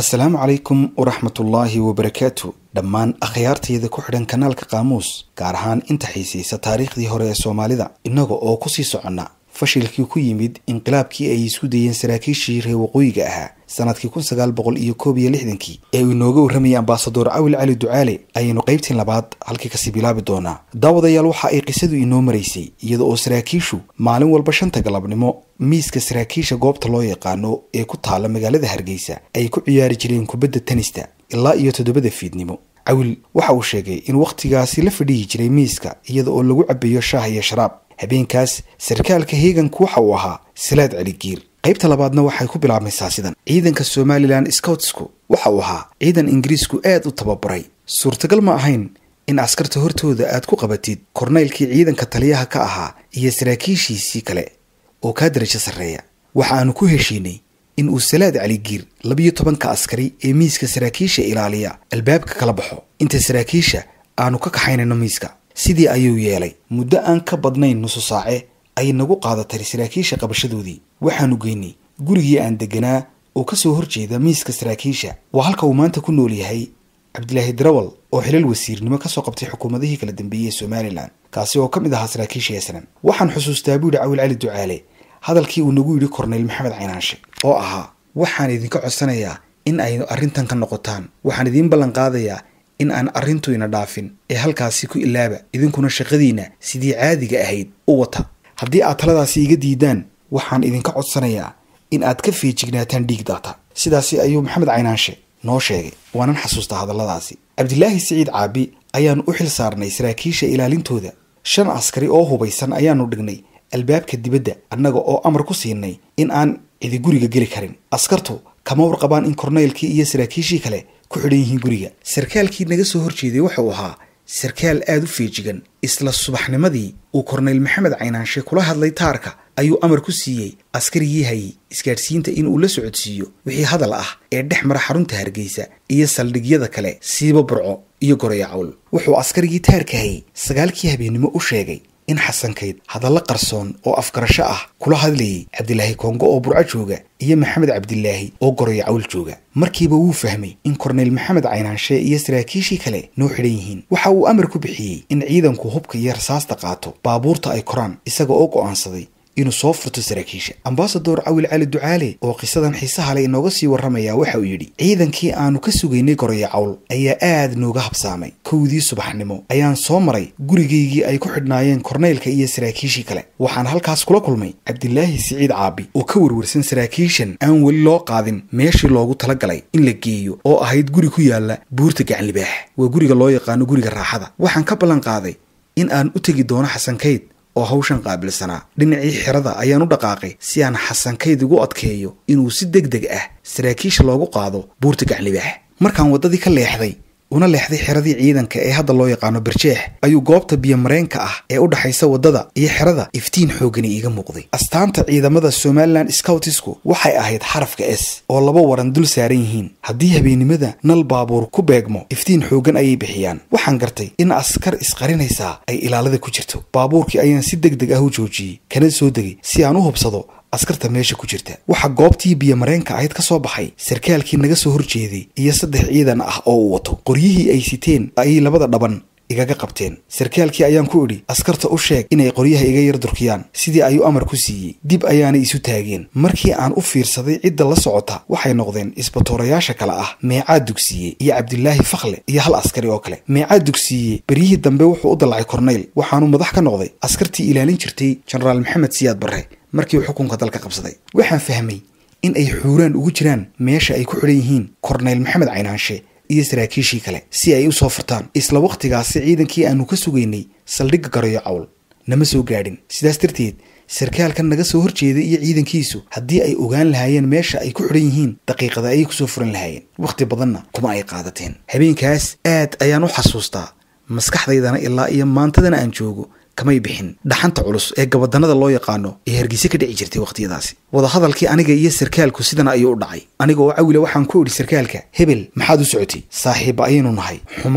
asalaamu calaykum waraxmatullaahi wabarakaatu dhammaan akhyaartayda ku xidhan kanaalka qaamuus gaar ahaan inta xiisaysa taariikhdii hore ee soomaalida innaga oo kusii soconna fashilkii ku yimid inqilaabkii ay isku dayeen saraakiishii reer waqooyiga ahaa sanadkii kun sagaal boqol iyo koob iyo lixdankii ee uu inooga warramayay ambasadoor cawil cali ducaale ayaynu qaybtii labaad halkii kasii bilaabi doonaa daawadayaal waxa ay qisadu inoo maraysay iyada oo saraakiishu maalin walba shanta galabnimo miiska saraakiisha goobta loo yaqaano ee ku taala magaalada hargeysa ay ku ciyaari jireen kubadda tanista ilaa iyo toddobada fiidnimo cawil waxa uu sheegay in wakhtigaasi la fadhiyi jiray miiska iyada oo lagu cabeeyo shaah iyo sharaab habeenkaas sarkaalka heeganku waxa uu ahaa salaad celigiir qaybta labaadna waxay ku bilaabmaysaa sidan ciidanka somalilan scoutsku waxa uu ahaa ciidan ingiriisku aad u tababaray suurtagal ma ahayn in askarta hortooda aad ku qabatid korneylkii ciidanka taliyaha ka ahaa iyo saraakiishiisii kale oo kaa darajo sarreeya waxaanu ku heshiinay in uu salaad caligiir labiyo tobanka askari ee miiska saraakiisha ilaaliya albaabka kala baxo inta saraakiisha aanu ka kaxaynayno miiska sidii ayuu yeelay muddo aan ka badnayn nusu saace ay nagu qaadatay saraakiisha qabashadoodii waxaanu geynay gurigii aan deganaa oo kasoo horjeeda miiska saraakiisha waa halka uu maanta ku nool yahay cabdilaahi darawal oo xilal wasiirnimo kasoo qabtay xukuumadihii kala dambeeyey ee somalilan kaasi oo ka mid ahaa saraakiisha yeesnan waxaan xusuustaa buu yihi cawil cali ducaale hadalkii uu nagu yidhi korneyl maxamed caynaanshe oo ahaa waxaan idinka codsanayaa in aynu arrintan ka noqotaan waxaan idiin ballan qaadayaa in aan arrintu ina dhaafin ee halkaasi ku ilaaba idinkuna shaqadiinna sidii caadiga ahayd u wata haddii aad taladaasi iga diidaan waxaan idinka codsanayaa in aad ka feejignaataan dhiig daata sidaasi ayuu maxamed caynaanshe noo sheegay waanan xasuustaa hadalladaasi cabdilaahi siciid caabi ayaanu u xil saarnay saraakiisha ilaalintooda shan askari oo hubaysan ayaanu dhignay albaabka dibadda annaga oo amar ku siinay in aan cidi guriga geli karin askartu kama warqabaan in korneylkii iyo saraakiishii kale ku xidhan yihiin guriga sarkaalkii naga soo horjeeday wuxuu ahaa sarkaal aada u feejigan isla subaxnimadii uu korneyl maxamed caynaanshe kula hadlay taarka ayuu amar ku siiyey askarigii hayay isgaadhsiinta inuu la socodsiiyo wixii hadal ah ee dhex mara xarunta hargeysa iyo saldhigyada kale siiba burco iyo goraya cawl wuxuu askarigii taarka hayay sagaalkii habeennimo u sheegay in xasankayd hadallo qarsoon oo afgarasho ah kula hadlayay cabdilaahi kongo oo burco jooga iyo maxamed cabdilaahi oo goraya cawl jooga markiiba wuu fahmay in korneyl maxamed caynaanshe iyo saraakiishii kale noo xidhan yihiin waxa uu amar ku bixiyey in ciidanku hubka iyo rasaasta qaato baabuurta ay koraan isaga oo go'aansaday inuu soo furto saraakiisha ambasador cawil cali ducaale oo qisadan xiisaha le inooga sii warramaya waxa uu yidhi ciidankii aanu ka sugaynay goraya cawl ayaa aad nooga habsaamay kowdii subaxnimo ayaan soo maray gurigaygii ay ku xidhnaayeen korneylka iyo saraakiishii kale waxaan halkaas kula kulmay cabdilaahi siciid caabi oo ka warwarsan saraakiishan aan weli loo qaadin meeshii loogu talagalay in la geeyo oo ahayd guri ku yaala buurta gacanlibaax waa guriga loo yaqaano guriga raaxada waxaan ka ballan qaaday in aan u tegi doono xasankayd oo hawshan qaabilsanaa dhinacii xirada ayaan u dhaqaaqay si aan xasankayd ugu adkeeyo inuu si deg deg ah saraakiisha loogu qaado buurta gaclibaax markaan waddadii ka leexday una leexday xeradii ciidanka ee hadda loo yaqaano barjeex ayuu goobta biyomareenka ah ee u dhaxaysa waddada iyo xerada iftiin xoogani iiga muuqday astaanta ciidamada somalilan scoutisku waxay ahayd xarafka s oo laba waran dul saaran yihiin haddii habeennimada nal baabuur ku beegmo iftiin xoogan ayay bixiyaan waxaan gartay in askar isqarinaysaa ay ilaalada ku jirto baabuurkii ayaan si deg deg ah u joojiyey kana soo degay si aan u hubsado askarta meesha ku jirta waxaa goobtii biyomareenka ahayd ka soo baxay sarkaalkii naga soo horjeeday iyo saddex ciidan ah oo uu wato qoryihii ay siteen ayay labada dhaban igaga qabteen sarkaalkii ayaan ku idhi askarta u sheeg inay qoryaha iga yar durkiyaan sidii ayuu amar ku siiyey dib ayaanay isu taageen markii aan u fiirsaday cidda la socota waxay noqdeen isbatoorayaasha kale ah meecaad dugsiiye iyo cabdilaahi fakhle iyo hal askari oo kale meecaad dugsiiye beryihii dambe wuxuu u dallacay korneyl waxaanu madax ka noqday askartii ilaalin jirtay jenaraal maxamed siyaad barre markii uu xukunka dalka qabsaday waxaan fahmay in ay xuuraan ugu jiraan meesha ay ku xidhan yihiin korneyl maxamed caynaanshe iyo saraakiishii kale si ay u soo furtaan isla wakhtigaasi ciidankii aanu ka sugaynay saldhigga garayo cawl nama soo gaadhin sidaas darteed sarkaalkan naga soo horjeeday iyo ciidankiisu haddii ay ogaan lahaayeen meesha ay ku xidhan yihiin daqiiqada ayay kusoo furan lahaayeen wakhti badanna kuma ay qaadateen habeenkaas aad ayaan u xasuustaa maskaxdaydana ilaa iyo maantadana aan joogo kamay bixin dhaxanta culus ee gabadanada loo yaqaano ee hargeyse ka dhici jirtay wakhtiyadaasi wadahadalkii aniga iyo sarkaalku sidan ayuu u dhacay aniga oo cawila waxaan ku idhi sarkaalka hebel maxaad u socotay saaxiibba ayaynu nahay xumaan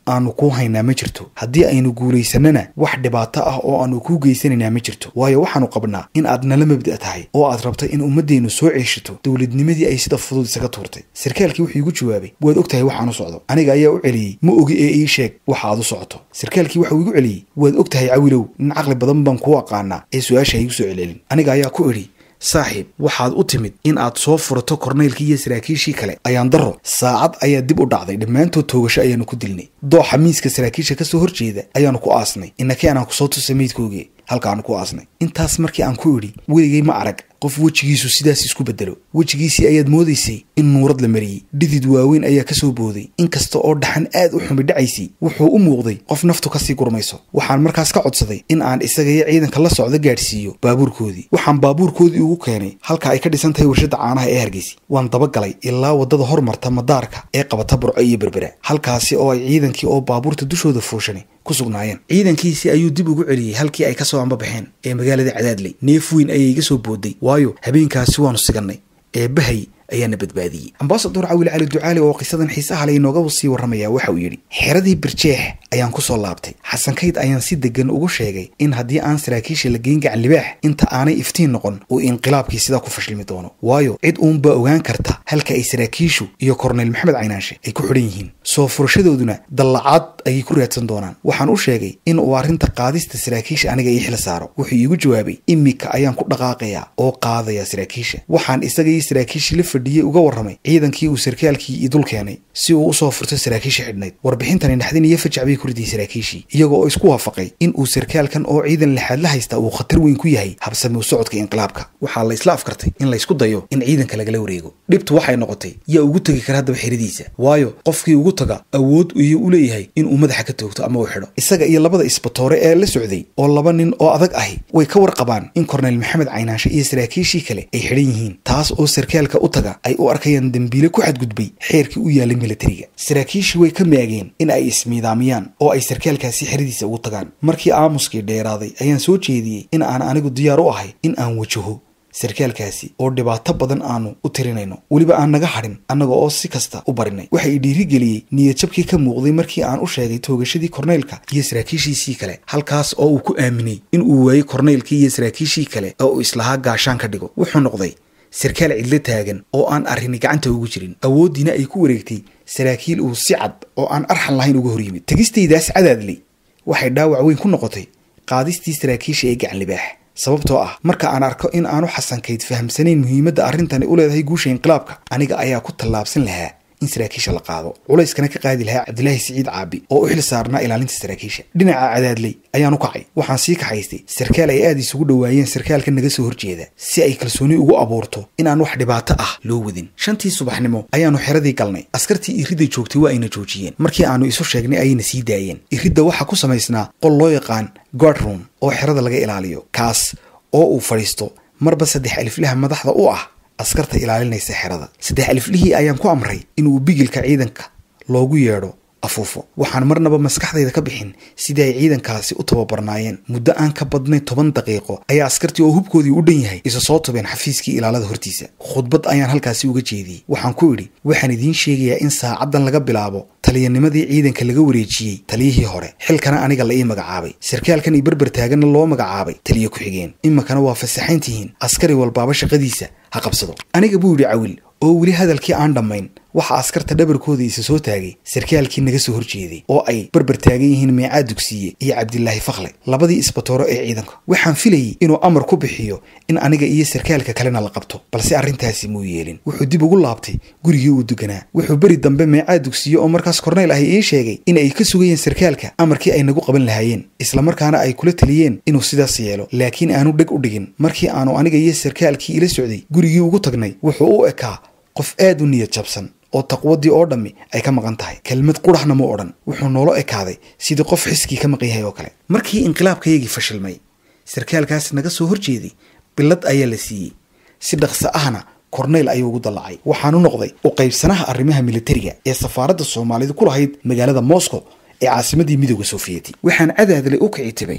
aanu kuu haynaa ma jirto haddii aynu guulaysanana wax dhibaato ah oo aanu kuu geysanaynaa ma jirto waayo waxaanu qabnaa in aad nala mabda tahay oo aad rabto in ummaddeennu soo ceeshato dowladnimadii ay sida fudud isaga tuurtay sarkaalkii wuxuu igu jawaabay waad og tahay waxaan u socdo aniga ayaa u celiyey ma ogi ee ii sheeg waxa aad u socoto sarkaalkii waxau igu celiyey waad og tahay cawilow nin caqli badan baan kuu aqaanaa ee su-aasha igu soo celcelin aniga ayaa ku idhi saaxiib waxaad u timid in aad soo furato korneylkii iyo saraakiishii kale ayaan daro saacad ayaa dib u dhacday dhammaantood toogasho ayaanu ku dilnay dooxa miiska saraakiisha kasoo horjeeda ayaanu ku aasnay inakii anaan kusoo tusa meydkoogii halkaanu ku aasnay intaas markii aan ku idhi weligay ma arag qof wejigiisu sidaas isku bedelo wejigiisii ayaad moodaysay in nuurad la mariyey dhidid waaweyn ayaa kasoo booday inkasta oo dhaxan aad u xumi dhacaysay wuxuu u muuqday qof naftu kasii gurmayso waxaan markaas ka codsaday in aan isaga iyo ciidanka la socda gaadhsiiyo baabuurkoodii waxaan baabuurkoodii ugu keenay halka ay ka dhisan tahay warshada caanaha ee hargeysa waan dabagalay ilaa waddada hormarta madaarka ee qabata burco iyo berbera halkaasi oo ay ciidankii oo baabuurta dushooda fuushanay ku sugnaayeen ciidankiisii ayuu dib ugu celiyey halkii ay kasoo ambabaxeen ee magaalada cadaadley neef weyn ayay iga soo booday waayo habeenkaasi waanu sigannay ee bahay ayaana badbaadiyey ambasador cawil cali ducaali oo qisadan xiisaha le inooga sii warramaya waxa uu yidhi xeradii birjeex ayaan kusoo laabtay xasankayd ayaan si degan ugu sheegay in haddii aan saraakiisha la geyn gacan libaax inta aanay iftiin noqon uu inqilaabkii sidaa ku fashilmi doono waayo cid uunbaa ogaan karta halka ay saraakiishu iyo korneyl maxamed caynaanshe ay ku xidhan yihiin soo furashadooduna dallacaad ayay ku raadsan doonaan waxaan u sheegay in uu arrinta qaadista saraakiisha aniga ii xil saaro wuxuu iigu jawaabay imika ayaan ku dhaqaaqayaa oo qaadaya saraakiisha waxaan isaga iyo saraakiishii la fadhiyey uga warramay ciidankii uu sarkaalkii ii dul keenay si uu usoo furto saraakiisha xidhnayd warbixintani naxdin iyo fajac bay ku riday saraakiishii iyaga oo isku waafaqay in uu sarkaalkan oo ciidan lixaad la haysta uu khatar weyn ku yahay habsami u socodka inqilaabka waxaa la isla afkartay in laysku dayo in ciidanka lagala wareego dhibtu waxay noqotay yaa ugu tegi kara haddaba xeradiisa waayo qofkii ugu taga awood iyo u leeyahay inuu madaxa ka toogto ama uu xidho isaga iyo labada isbatoore ee la socday oo laba nin oo adag ahi way ka warqabaan in korneyl maxamed caynaanshe iyo saraakiishii kale ay xidhan yihiin taas oo sarkaalka u taga ay u arkayaan dembiile ku xadgudbay xeerkii u yaalay militariga saraakiishii way ka maageen in ay ismiidaamiyaan oo ay sarkaalkaasi xeradiisa ugu tagaan markii aamuskii dheeraaday ayaan soo jeediyey in aan anigu diyaar u ahay in aan wajaho sarkaalkaasi oo dhibaato badan aanu u tirinayno weliba aan naga hadhin annaga oo si kasta u barinay waxa ii dhiirigeliyey niyadjabkii ka muuqday markii aan u sheegay toogashadii korneylka iyo saraakiishiisii kale halkaas oo uu ku aaminay in uu waayey korneylkii iyo saraakiishii kale oo uu islahaa gaashaan ka dhigo wuxuu noqday sarkaal cidlo taagan oo aan arrini gacanta ugu jirin awooddiina ay ku wareegtay saraakiil uu si cad oo aan arxan lahayn uga hor yimid tegistaydaas cadaadley waxay dhaawac weyn ku noqotay qaadistii saraakiisha ee gacan libaax sababtoo ah marka aan arko in aanu xasankayd fahamsanayn muhiimadda arrintani u leedahay guusha inqilaabka aniga ayaa ku tallaabsan lahaa in saraakiisha la qaado culayskana ka qaadi lahaa cabdilaahi siciid caabi oo u xil saarnaa ilaalinta saraakiisha dhinaca cadaadley ayaan u kacay waxaan sii kaxaystay sarkaal ay aada isugu dhowaayeen sarkaalka naga soo horjeeda si ay kalsooni ugu abuurto inaan wax dhibaato ah loo wadin shantii subaxnimo ayaanu xeradii galnay askartii iridda joogtay waa ayna joojiyeen markii aanu isu sheegnay ayayna sii daayeen iridda waxaa ku samaysnaa qol loo yaqaan guardroom oo xerada laga ilaaliyo kaas oo uu fadhiisto marba saddex aliflaha madaxda u ah askarta ilaalinaysa xerada saddex aliflihii ayaan ku amray inuu bigilka ciidanka loogu yeedho afuufo waxaan marnaba maskaxdayda ka bixin sidii ay ciidankaasi u tababarnaayeen muddo aan ka badnay toban daqiiqo ayaa askartii oo hubkoodii u dhan yahay isa soo tubeen xafiiskii ilaalada hortiisa khudbad ayaan halkaasi uga jeediyey waxaan ku idhi waxaan idiin sheegayaa in saacaddan laga bilaabo taliyanimadii ciidanka laga wareejiyey taliyihii hore xilkana aniga la ii magacaabay sarkaalkan io berber taaganna loo magacaabay taliyo ku-xigeen iminkana waa fasaxayntihiin askari walbaaba shaqadiisa ha qabsado aniga buu yidhi cawil oo weli hadalkii aan dhammayn waxa askarta dhabarkooda isa soo taagay sarkaalkii naga soo horjeeday oo ay berber taagan yihiin meecaa dugsiye iyo cabdilaahi fakhle labadii isbatooro ee ciidanka waxaan filayey inuu amar ku bixiyo in aniga iyo sarkaalka kalena la qabto balse arrintaasi muu yeelin wuxuu dib ugu laabtay gurigii uu deganaa wuxuu beri dambe meecaa dugsiye oo markaas korneyl ahi ii sheegay in ay ka sugayeen sarkaalka amarkii ay nagu qaban lahaayeen islamarkaana ay kula taliyeen inuu sidaas yeelo laakiin aanu dheg u dhigin markii aanu aniga iyo sarkaalkii ila socday gurigii ugu tagnay wuxuu u ekaa qof aad u niyad jabsan oo taqwadii oo dhammi ay ka maqan tahay kelmad quraxna ma odhan wuxuu noolo ekaaday sidii qof xiskii ka maqan yahay oo kale markii inqilaabkayagii fashilmay sarkaalkaas naga soo horjeeday bilad ayaa la siiyey si dhaqso ahna korneyl ayuu ugu dallacay waxaanu noqday u qaybsanaha arrimaha militariga ee safaaradda soomaalidu ku lahayd magaalada moscow ee caasimadii midooda sofiyeeti waxaan cadaadley u kici tibay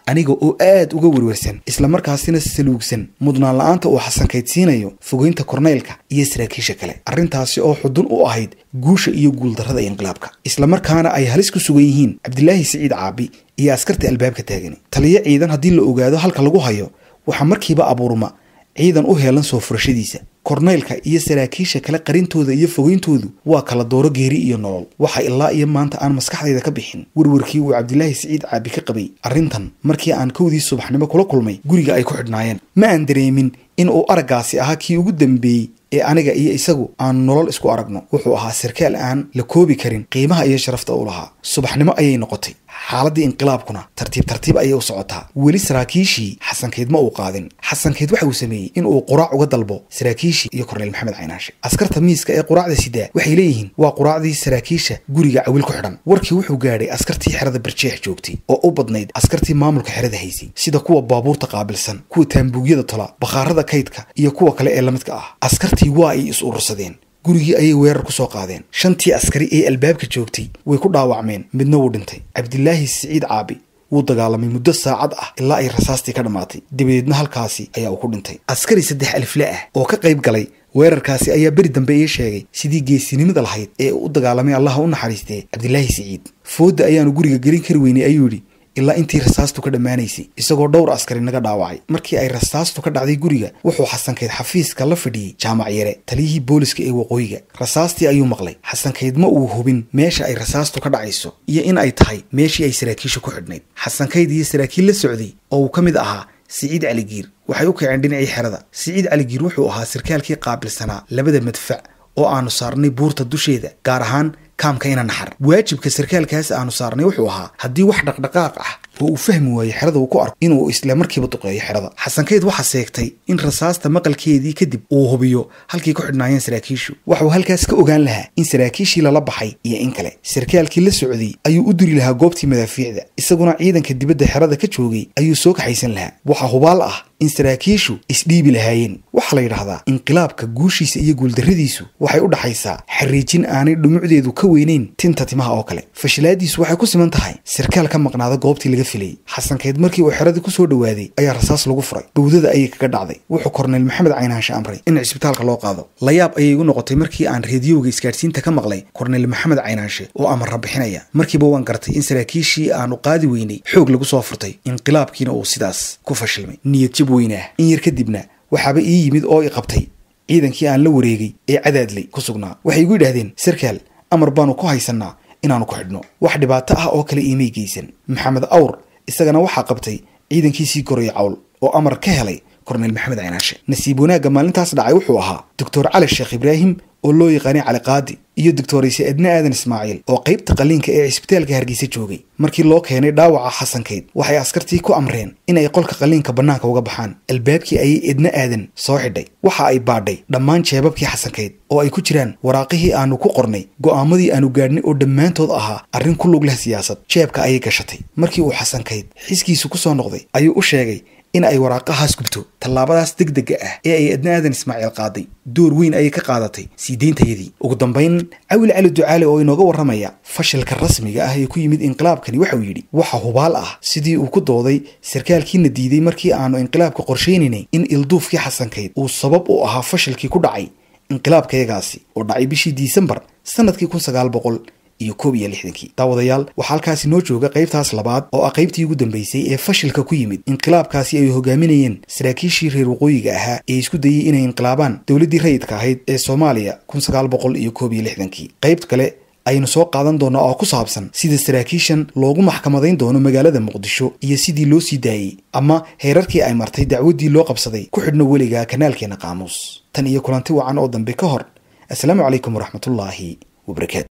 aniga oo aad uga werwersan islamarkaasina saluugsan mudnaan la-aanta uu xasankayd siinayo fogeynta korneylka iyo saraakiisha kale arrintaasi oo xudun u ahayd guusha iyo guuldarrada inqilaabka islamarkaana ay halis ku sugan yihiin cabdilaahi siciid caabi iyo askarta albaabka taagani taliyo ciidan haddii la ogaado halka lagu hayo waxaa markiiba abuurma ciidan u heelan soo furashadiisa korneylka iyo saraakiisha kale qarintooda iyo fogeyntoodu waa kala dooro geeri iyo nolol waxa ilaa iyo maanta aan maskaxdayda ka bixin werwarkii uu cabdilaahi siciid caabi ka qabay arrintan markii aan kowdii subaxnimo kula kulmay guriga ay ku xidhnaayeen ma aan dareemin in uu araggaasi ahaa kii ugu dambeeyey ee aniga iyo isagu aanu nolol isku aragno wuxuu ahaa sarkaal aan la koobi karin qiimaha iyo sharafta u lahaa subaxnimo ayay noqotay xaaladdii inqilaabkuna tartiib tartiib ayay u socotaa weli saraakiishii xasankeyd ma uu qaadin xasankeyd waxa uu sameeyey in uu quraac uga dalbo saraakiishii iyo korneyl maxamed caynaashe askarta miiska ee quraacda sidaa waxay leeyihiin waa quraacdii saraakiisha guriga cawil ku xidhan warkii wuxuu gaadhay askartii xerada barjeex joogtay oo u badnayd askartii maamulka xerada haysay sida kuwa baabuurta qaabilsan kuwa taambuugyada tola bakhaarada kaydka iyo kuwa kale ee lamidka ah askartii waa ay is urursadeen gurigii ayay weerar ku soo qaadeen shantii askari ee albaabka joogtay way ku dhaawacmeen midna wuu dhintay cabdilaahi siciid caabi wuu dagaalamay muddo saacad ah ilaa ay rasaastii ka dhammaatay dabadeedna halkaasi ayaa uu ku dhintay askari saddex alifle ah oo ka qayb galay weerarkaasi ayaa beri dambe ii sheegay sidii geesinimada lahayd ee u dagaalamay allaha u naxariistee cabdilaahi siciid foodda ayaanu guriga gelin kari weynay ayuu yidhi ilaa intii rasaastu ka dhammaanaysay isagoo dhowr askari naga dhaawacay markii ay rasaastu ka dhacday guriga wuxuu xasankayd xafiiska la fadhiyey jaamac yare taliyihii booliska ee waqooyiga rasaastii ayuu maqlay xasankayd ma uu hubin meesha ay rasaastu ka dhacayso iyo in ay tahay meeshii ay saraakiishu ku xidhnayd xasankayd iyo saraakiil la socday oo uu ka mid ahaa siciid caligiir waxay u kaceen dhinacii xerada siciid caligiir wuxuu ahaa sarkaalkii qaabilsanaa labada madfac oo aanu saarnay buurta dusheeda gaar ahaan kaamka ina naxar waajibka sarkaalkaas aanu saarnay wuxuu ahaa haddii wax dhaqdhaqaaq ah oo uu fahmi waayo xerada uu ku arko inuu isla markiiba duqeeyo xerada xasankayd waxaa seegtay in rasaasta maqalkeedii kadib uu hubiyo halkii ku xidhnaayeen saraakiishu waxuu halkaas ka ogaan lahaa in saraakiishii lala baxay iyo in kale sarkaalkii la socday ayuu u diri lahaa goobtii madaafiicda isaguna ciidanka dibadda xerada ka joogay ayuu soo kaxaysan lahaa waxaa hubaal ah in saraakiishu isdhiibi lahaayeen waxaa la yidhaahdaa inqilaabka guushiisa iyo guuldarradiisu waxay u dhaxaysaa xariijin aanay dhumucdeedu ka weynayn tinta timaha oo kale fashilaadiisu waxay ku siman tahay sarkaal ka maqnaada goobtii laga filayay xasankeyd markii uu xeradii ku soo dhowaaday ayaa rasaas lagu furay bowdada ayay kaga dhacday wuxuu korneyl maxamed caynaanshe amray in cisbitaalka loo qaado layaab ayay igu noqotay markii aan reediyowga isgaadhsiinta ka maqlay korneyl maxamed caynaanshe oo amarra bixinaya markiiba waan gartay in saraakiishii aanu qaadi weynay xoog lagu soo furtay inqilaabkiina uu sidaas ku fashilmay niyad jab weynah in yar kadibna waxaaba ii yimid oo i qabtay ciidankii aan la wareegay ee cadaadley ku sugnaa waxay igu yidhaahdeen sarkaal amar baanu ku haysannaa inaanu ku xidhno wax dhibaato ah oo kale iimay geysan maxamed awr isagana waxaa qabtay ciidankiisii goraya cawl oo amar ka helay korneyl maxamed caynaashe nasiib wanaagga maalintaas dhacay wuxuu ahaa doctor cali sheekh ibraahim oo loo yaqaanay cali qaadi iyo doctorayse edne aadan ismaaciil oo qaybta qaliinka ee cisbitaalka hargeysa joogay markii loo keenay dhaawaca xasankayd waxay askartii ku amreen inay qolka qaliinka bannaanka uga baxaan albaabkii ayay edne aadan soo xidhay waxa ay baadhay dhammaan jeebabkii xasankayd oo ay ku jiraan waraaqihii aanu ku qornay go'aamadii aanu gaadhnay oo dhammaantood ahaa arrin ku lug leh siyaasad jeebka ayay gashatay markii uu xasankayd xiskiisu ku soo noqday ayuu u sheegay in ay waraaqahaas gubto tallaabadaas degdega ah ee ay adna aadan ismaaciil qaaday door weyn ayay ka qaadatay sii deyntayadii ugu dambayn cawil cali ducaale oo inooga warramaya fashilka rasmiga ah ee ku yimid inqilaabkani waxauu yidhi waxa hubaal ah sidii uu ku dooday sarkaalkiina diiday markii aanu inqilaabka qorshaynaynay in ilduufkii xasankayd uu sabab u ahaa fashilkii ku dhacay inqilaabkayagaasi oo dhacay bishii disembar sanadkii kun sagaal boqol iyo koob iyo lixdankii daawadayaal waxaa halkaasi noo jooga qaybtaas labaad oo ah qaybtii ugu dambeysay ee fashilka ku yimid inqilaabkaasi ay hogaaminayeen saraakiishii reer waqooyiga ahaa ee isku dayey inay inqilaabaan dowladdii rayidka ahayd ee soomaaliya kun sagaal boqol iyo koob iyo lixdankii qayb kale aynu soo qaadan doonaa oo ku saabsan sida saraakiishan loogu maxkamadayn doono magaalada muqdisho iyo sidii loo sii daayey ama heerarkii ay martay dacwaddii loo qabsaday ku xidhno weliga kanaalkeena qaamuus tan iyo kulanti wacan oo dambe ka hor assalaamu calaykum waraxmatullaahi wabarakaatu